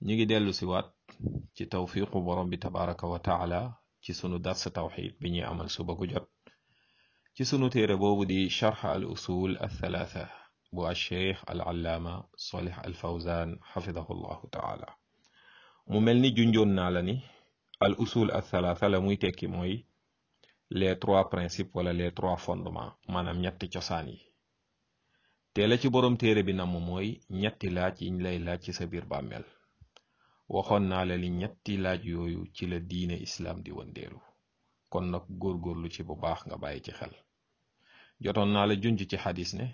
ñi ngi dellu si waat ci tawfiqu borom bi tabaraka wa taala ci sunu dars tawxid bi ñuy amal suba gu jot ci sunu téere boobu di charx al usul althalatha bu alcheikh al allaama solih al fawzan xafidahu llahu taala mu mel ni junjoon naa la ni al usul althalatha la muy tekki mooy les trois principes wala les trois fondements maanaam ñetti cosaan yi te la ci borom téere bi namm mooy ñetti laaj yiñ lay laaj ci sa biir bàmmeel waxoon naa la ni ñetti laaj yooyu ci la diine islaam di wëndeelu kon nag góorgóorlu ci bu baax nga bàyyi ci xel jotoon naa la junj ci xadis ne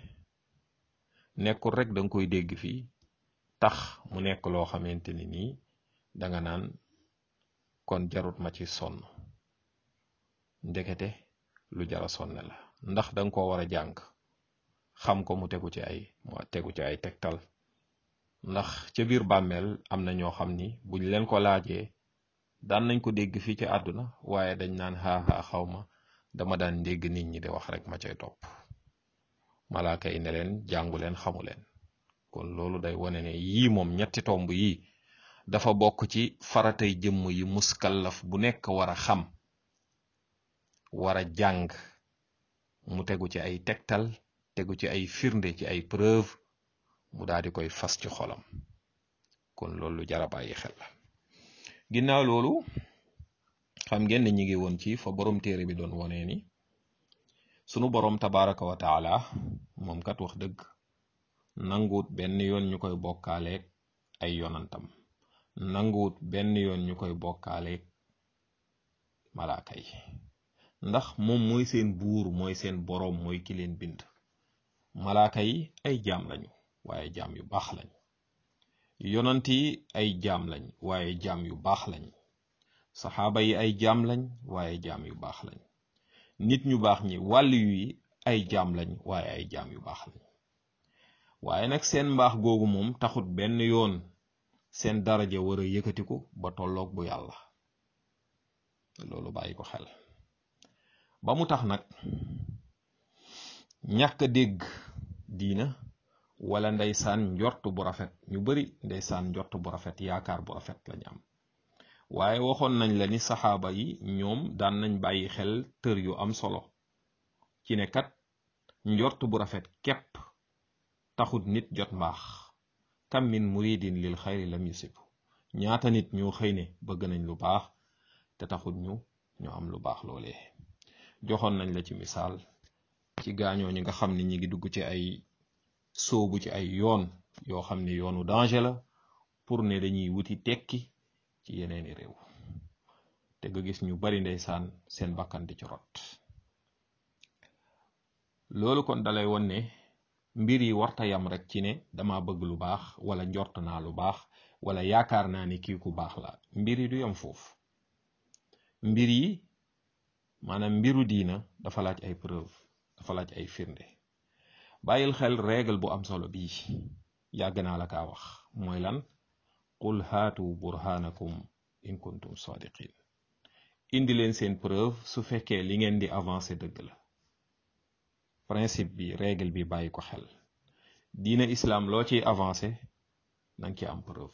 nekkul rek danga koy dégg fii tax mu nekk loo xamante ni nii danga naan kon jarut ma ci sonn ndekete lu jara sonne la ndax danga ko war a jàng xam ko mu tegu ci ay mu tegu ci ay tegtal ndax ca biir bàmmeel am na ñoo xam ni buñ leen ko laajee daan nañ ko dégg fii ci àdduna waaye dañ naan xaaxaa xaw ma dama daan dégg nit ñi di wax rek ma cay topp malaaka yi ne leen jàngu leen xamu leen kon loolu day wane ne yii moom ñetti tomb yii dafa bokk ci faratay jëmm yi muskallaf bu nekk war a xam war a jàng mu tegu ci ay tegtal tegu ci ay firnde ci ay preuve mu daal di koy fas ci xolam kon loolu jara bàyyi xel la ginnaaw loolu xam ngeen ne ñi ngi woon ci fa borom téere bi doon wonee ni sunu borom tabaraka wa taala moom kat wax dëgg nanguwut benn yoon ñu koy bokkaaleeg ay yonantam nanguwut benn yoon ñu koy bokkaaleeg malaaka yi ndax moom mooy seen buur mooy seen boroom mooy ki leen bind malaaka yi ay jaam lañu waaye jaam yu baax lañ yonant yi ay jaam lañ waaye jaam yu baax lañ saxaaba yi ay jaam lañ waaye jaam yu baax lañ nit ñu baax ñi wàll yi ay jaam lañ waaye ay jaam yu baax lañ waaye nag seen mbaax googu moom taxut benn yoon seen daraja war a yëkkatiku ba tolloog bu yàlla loolu bàyyi ko xel ba mu tax nag ñàkk a dégg diina wala ndeysaan njort bu rafet ñu bari ndeysaan njort bu rafet yaakaar bu rafet lañu am waaye waxoon nañ la ni saxaaba yi ñoom daan nañ bàyyi xel tër yu am solo ci ne kat njort bu rafet képp taxut nit jot mbaax kam min muridin lil xayri lam yusib ñaata nit ñoo xëy ne bëgg nañ lu baax te taxut ñu ñu am lu baax loolee joxoon nañ la ci misaal ci gaañoo ñi nga xam ne ñi ngi dugg ci ay soobu ci ay yoon yoo xam ne yoonu danger la pour ne dañuy wuti tekki ci yeneeni réew te nga gis ñu bari ndeysaan seen bakkan di ci rot loolu kon dalay won ne mbir yi warta yam rek ci ne dama bëgg lu baax wala njort naa lu baax wala yaakaar naa ni kii ku baax la mbir yi du yam foofu mbir yi maanaam mbiru diina dafa laaj ay preuve dafa laaj ay firnde bàyyil xel règle bu am solo bii yàgg naa la kaa wax mooy lan qul haatu burhanakum in kuntum sadiqin indi leen seen preuve su fekkee li ngeen di avancer dëgg la principe bi règle bi bàyyi ko xel diina islam loo ciy avancer nanga ci am preuve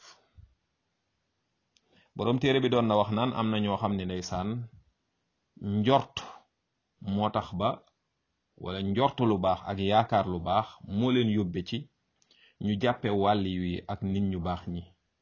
boroom téere bi doon na wax naan am na ñoo xam ne ndeysaan njort moo tax ba wala njort lu baax ak yaakaar lu baax moo leen yóbbe ci ñu jàppe wàlli yi ak nit ñu baax ñi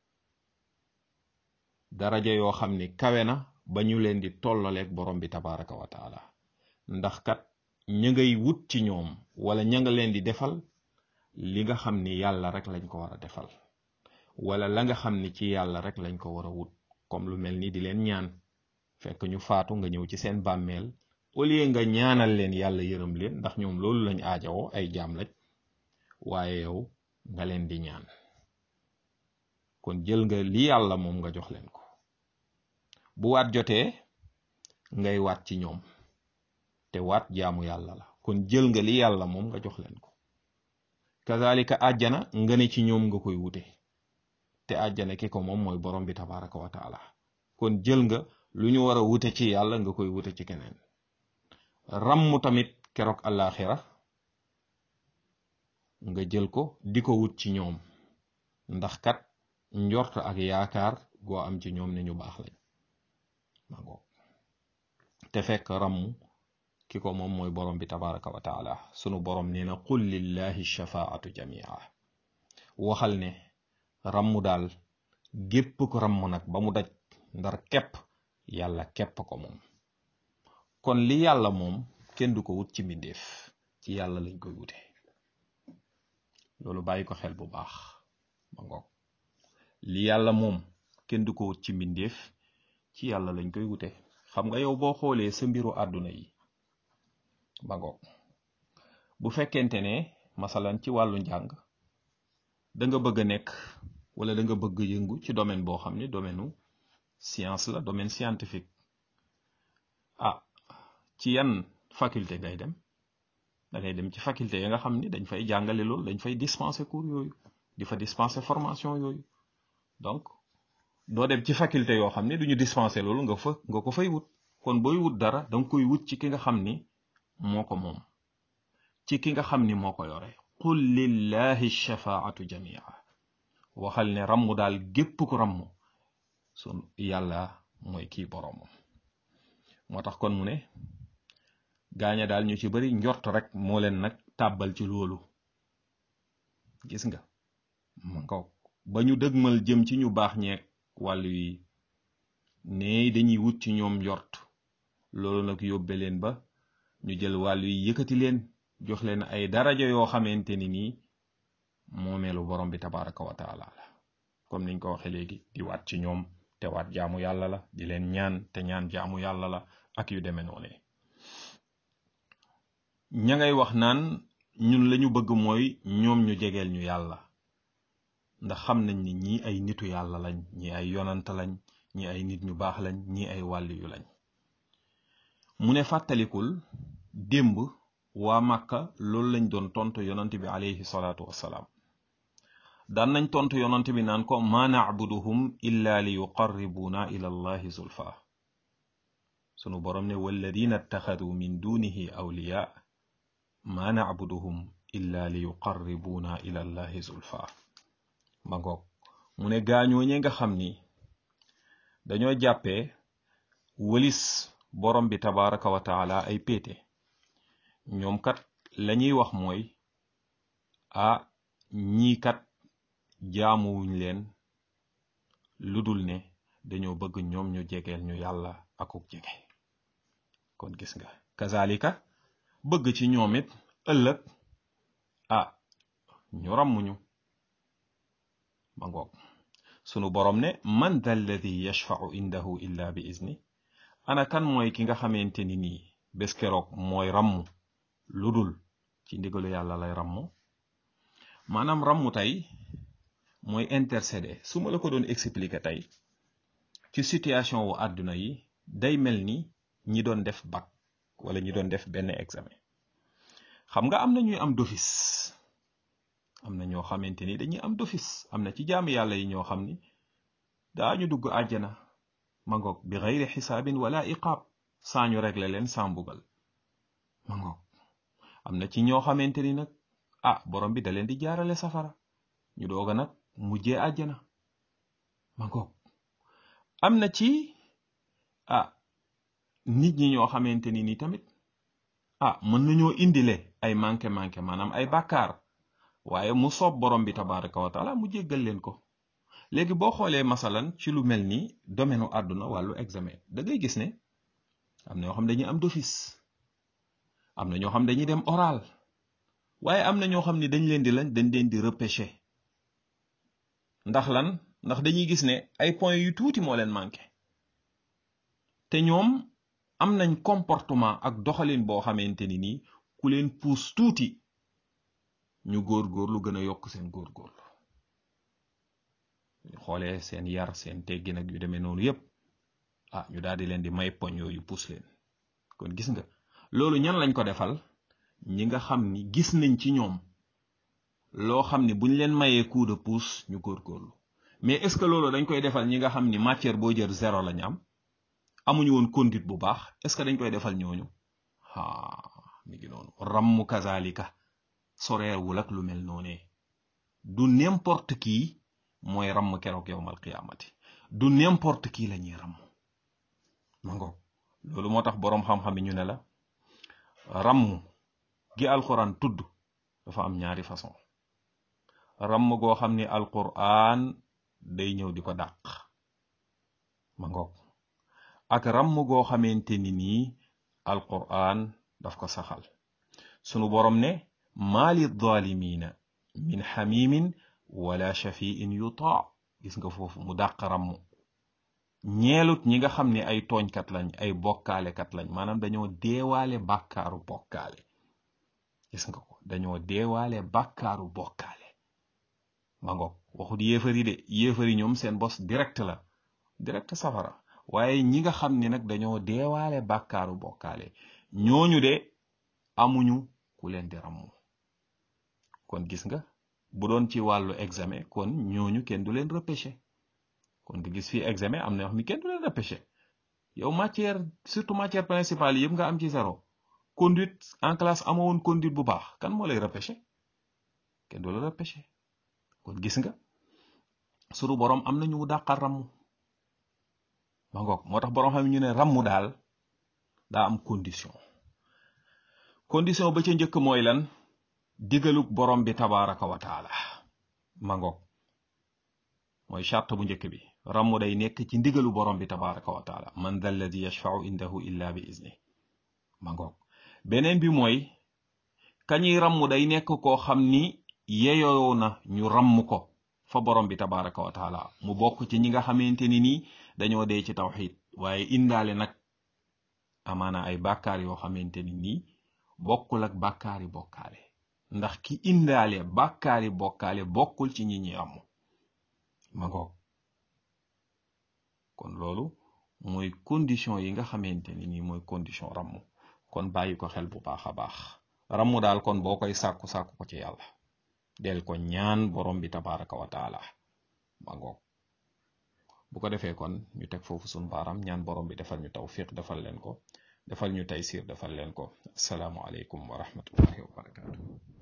daraja yoo xam ni kawe na ba ñu leen di tollaleeg borom bi tabaraka wa taala ndax kat ña ngay wut ci ñoom wala ña nga leen di defal li nga xam ni yàlla rek lañ ko war a defal wala la nga xam ni ci yàlla rek lañ ko war a wut comme lu mel ni di leen ñaan fekk ñu faatu nga ñëw ci seen bàmmeel au lieu nga ñaanal leen yàlla yërëm leen ndax ñoom loolu lañ aajawoo ay jaam lañ waaye yow nga leen di ñaan kon jël nga li yàlla moom nga jox leen ko bu waat jotee ngay waat ci ñoom te waat jaamu yàlla la kon jël nga li yàlla moom nga jox leen ko kazalika àjjana nga ne ci ñoom nga koy wute te àjjana ki ko moom mooy borom bi tabaraka wa taala kon jël nga lu ñu war a wute ci yàlla nga koy wute ci keneen ràmm tamit keroog àllaaxira nga jël ko di ko wut ci ñoom ndax kat njort ak yaakaar goo am ci ñoom ne ñu baax lañ ma ngoog te fekk ramm ki ko moom mooy borom bi tabaraka wa taala sunu borom nee na qul lillahi shafaatu jamia waxal ne ramm daal gépp ko ramm nag ba mu daj ndar képp yàlla képp ko moom kon li yàlla moom kenn du ko wut ci mbindeef ci yàlla lañ koy wute loolu bàyyi ko xel bu baax ma ngoog li yàlla moom kenn du ko wut ci mbindeef ci yàlla lañ koy wute xam nga yow boo xoolee sa mbiru àdduna yi ba ngoog bu fekkente ne masalan ci wàllu njàng da nga bëgg a nekk wala da nga bëgg yëngu ci domaine boo xam ne domaine u science la domaine scientifique ah ci yan faculté ngay dem da ngay dem ci faculté ya nga xam ni dañ fay jàngale loolu dañ fay dispenser cours yooyu di fa dispenser formation yooyu donc doo dem ci faculté yoo xam ne duñu dispenser loolu nga fa nga ko fay wut kon booy wut dara danga koy wut ci ki nga xam ni moo ko moom ci ki nga xam ni moo ko yore qul lillahi shafaatu jamia waxal ne ramm daal gépp ku ramm sun yàlla mooy kii boroomam moo tax kon mu ne gaaña daal ñu ci bari njort rek moo leen nag tàbbal ci loolu gis nga ma nga ba ñu dëgmal jëm ci ñu baax ñeeg wàllu yi ne dañuy wut ci ñoom njort loolu nag yóbbe leen ba ñu jël wàllu yi yëkkati leen jox leen ay daraja yoo xamante ni nii moomeelu borom bi tabaraka wa taala la comme niñ ko waxe léegi di waat ci ñoom te waat jaamu yàlla la di leen ñaan te ñaan jaamu yàlla la ak yu demee noone ña ngay wax naan ñun lañu bëgg mooy ñoom ñu jegeel ñu yàlla ndax xam nañ ni ñii ay nitu yàlla lañ ñi ay yonant lañ ñi ay nit ñu baax lañ ñi ay wàlli yu lañ mu ne fàttalikul démb waa màkka loolu lañ doon tontu yonant bi alayhi salaatu wassalaam daan nañ tontu yonant bi naan ko ma nacbuduhum illa li yuqarribuuna ila allahi zulfa sunu borom ne walladina ittaxadu min dunihi awliya ma nacbuduhum illa li yuqarribuuna ila allahi zulfa ma ngoog mu ne gaañooñe nga xam ni dañoo jàppee wëlis borom bi tabaraka wa taala ay péete ñoom kat lañuy wax mooy ah ñii kat jaamuwuñ leen lu dul ne dañoo bëgg ñoom ñu jegeel ñu yàlla akuk jege kon gis nga kazalika bëgg ci ñoom it ëllëg ah ñu ràmmuñu ma ngoog sunu borom ne man dha alladi yashfau indahu illa bi izni ana kan mooy ki nga xamante ni nii bés keroog mooy rammu lu dul ci ndigalu yàlla lay rammu maanaam rammu tey mooy intercéder su ma la ko doon expliquer tey ci situation wu àdduna yi day mel ni ñi doon def bac wala ñi doon def benn examen xam nga am na ñuy am d'office am na ñoo xamante ni dañuy am d'office am na ci jaamu yàlla yi ñoo xam ni daañu dugg àjjana ma ngoog bi xayri xisaabin wala iqaab saa ñu régler leen saa mbugal ma ngoog am na ci ñoo xamante ni nag ah borom bi da leen di jaarale safara ñu doog a nag mujjee àjjana ma ngoog am na ci ah nit ñi ñoo xamante ni ni tamit ah mën nañoo indile ay manqué manqué maanaam ay bàkkaar waaye mu soob borom bi tabaraka wa taala mu jéggal leen ko léegi boo xoolee masalan ci lu mel ni domaine u àdduna wàllu examen da ngay gis ne am na ñoo xam dañuy am d'office am na ñoo xam dañuy dem oral waaye am na ñoo xam ni dañ leen di lañ dañ leen di repêcher ndax lan ndax dañuy gis ne ay points yu tuuti moo leen manqué te ñoom am nañ comportement ak doxalin boo xamante ni nii ku leen puus tuuti ñu góor-góorlu gën a yokk seen góor-góorlu ñu xoolee seen yar seen teggin ak yu demee noonu yépp ah ñu daal di leen di may poñ yooyu puus leen kon gis nga loolu ñan lañ ko defal ñi nga xam ni gis nañ ci ñoom loo xam ni buñ leen mayee coup de pouce ñu góor-góorlu mais est-ce que loolu dañ koy defal ñi nga xam ni matière boo jël zéro lañ am amuñu woon conduite bu baax est-ce que dañ koy defal ñooñu aa mi ngi noonu rammu kazalika soreewul ak lu mel noonee du n'importe qui mooy ramm keroog yowmal qiyaamati du n'importe qui la ñuy ramm ma ngoog loolu moo tax boroom xam-xam yi ñu ne la ramm gi alquran tudd dafa am ñaari façon ramm goo xam ni alquran day ñëw di ko dàq ma ngoog ak ramm goo xamante ni nii alquran daf ko saxal sunu borom ne maali zalimina min xamimin wala shafiin yutaa gis nga foofu mu dàq ramm ñeelut ñi nga xam ne ay tooñkat lañ ay bokkaalekat lañ maanaam dañoo deewaale bàkkaaru bokkaale gis nga ko dañoo deewaale bàkkaaru bokkaale ma ngoog waxut yéefari de yéefari ñoom seen bos direct la direct safara waaye ñi nga xam ne nag dañoo deewaale bàkkaaru bokkaale ñooñu de amuñu ku leen di ramm kon gis nga bu doon ci wàllu examen kon ñooñu kenn du leen repêché kon nga gis fii examen am na yoo xam ni kenn du leen repêché yow matière surtout matière principale yëpp nga am ci zéro conduite en classe amoo woon conduite bu baax kan moo lay repêché kenn du la repêché kon gis nga sunu borom am na ñu dàqal ramm ma ngoog moo tax borom xam ñu ne ramm daal daa am condition condition ba ca njëkk mooy lan digaluk borom bi tabaraka wa taala ma ngoog mooy charte bu njëkk bi ramm day nekk ci ndigalu borom bi tabaraka wa taala man dha alladi yashfau indahu illa bi izni ma ngoog beneen bi mooy kañuy ramm day nekk koo xam ni yeyoo na ñu ramm ko fa borom bi tabaraka wa taala mu bokk ci ñi nga xamante ni nii dañoo dee ci tawxid waaye indaale nag amaana ay bàkkaar yoo xamante ni nii bokkul ak bàkkaari bokkaale ndax ki indaale bàkkaari bokkaale bokkul ci ñi ñi ramm ma ngoog kon loolu mooy condition yi nga xamante ni nii mooy condition ramm kon bàyyi ko xel bu baax a baax ramm daal kon boo koy sàkku sàkku ko ci yàlla del ko ñaan borom bi tabaraka wa taala ma ngoog bu ko defee kon ñu teg foofu sun baaram ñaan borom bi defal ñu tawfiq defal leen ko defal ñu taysir defal leen ko asalaamu aleykum wa rahmatullahi wa barakatuh